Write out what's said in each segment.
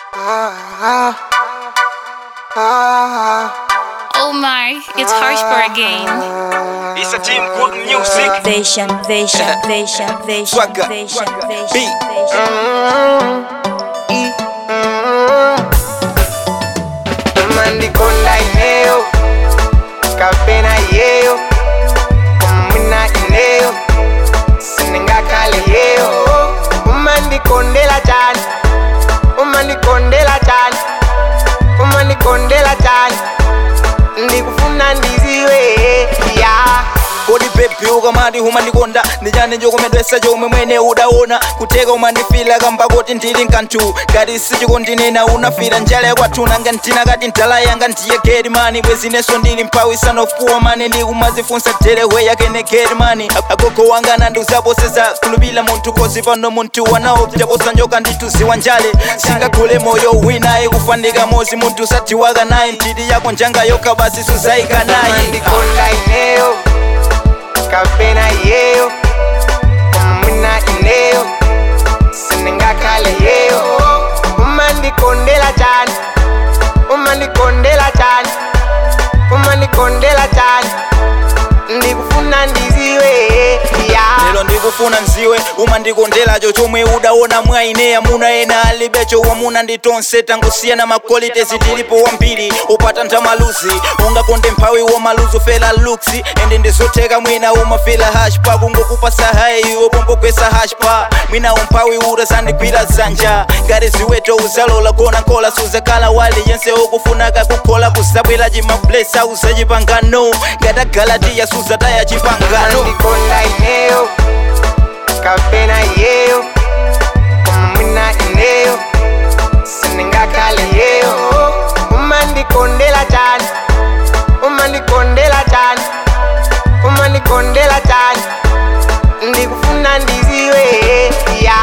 Oh my, it's Harshbar again. It's a team good music. Vision, vision, vision, vision, Swagger. vision, vision, Beat. vision. mandikonda ineyo kapena iyeyo kumwina ineyo siningakale yeyo umandikondela cyane umandikondela cyane umandikondela cyane ndikufuna ndiziwe ya kodi pepi ukamati umandikonda ndichani chokomedwesa chomwe mwene udaona kuteka umandifila kamba kuti ndili nkanthu ngati sichikondinena unafira njala yakwathu nanga ntina kati ntala yanga ndiye gedimani bwezinenso ndili mphawi sanofuwa mane ndikumazifunsa derehwe yakene gedimani agogo wanga nandiuzaposeza kulupila munthu kozi pano munthu wanaopyaposa njoka ndituziwa njale singagule moyo winaye kufandika mozi munthu sathiwaka naye ntiti yako njanga yokha basi suzayika naye mandikonda ineyo kapena iyeyo kumwina ineyo siningakale yeyo umandikondela cyane umandikondela cyane umandikondela cyane ndikufuna ndiziwe ya lero ndikufuna nziwe umandikondelacho chomwe udaona mwa ineya muna ena alibecho wamuna nditonse tangosiyana makolite zitilipo wambiri upata ntamaluzi ungakonde mphawi womaluzi ufela luksi ende ndizotheka mwina umafila hashpa kungokupasa hayi wopombogwesa hashpa mwina umphawi utazandigwira dzanja ngati ziweto uzalola kona nkola suzakala wali yense ukufunaka kukhola kuzabwera chimablesa uzachipangano ngati agalatiya suzataya chipangano mandikonda ineyo kapena iyeyo kumwina ineyo siningakale yeyo umandikondela cyane umandikondela cyane umandikondela cyane ndikufuna ndiziwe ya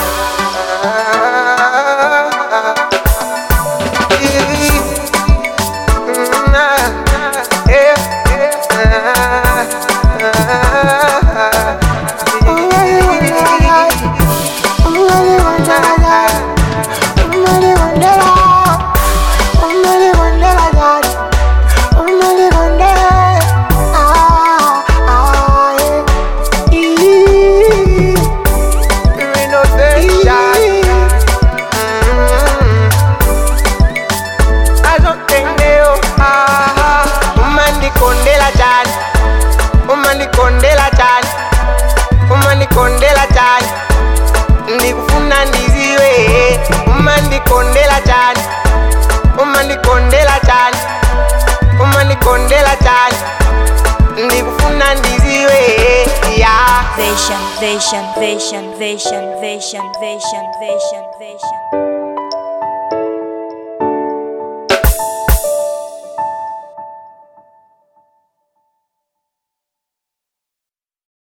umandikondela cyane umandikondela cyane umandikondela cyane ndikufuna ndiziwe umandikondela cyane umandikondela cyane umandikondela cyane ndikufuna ndiziwe ya Vision, vision, vision, vision, vision, vision, vision, vision.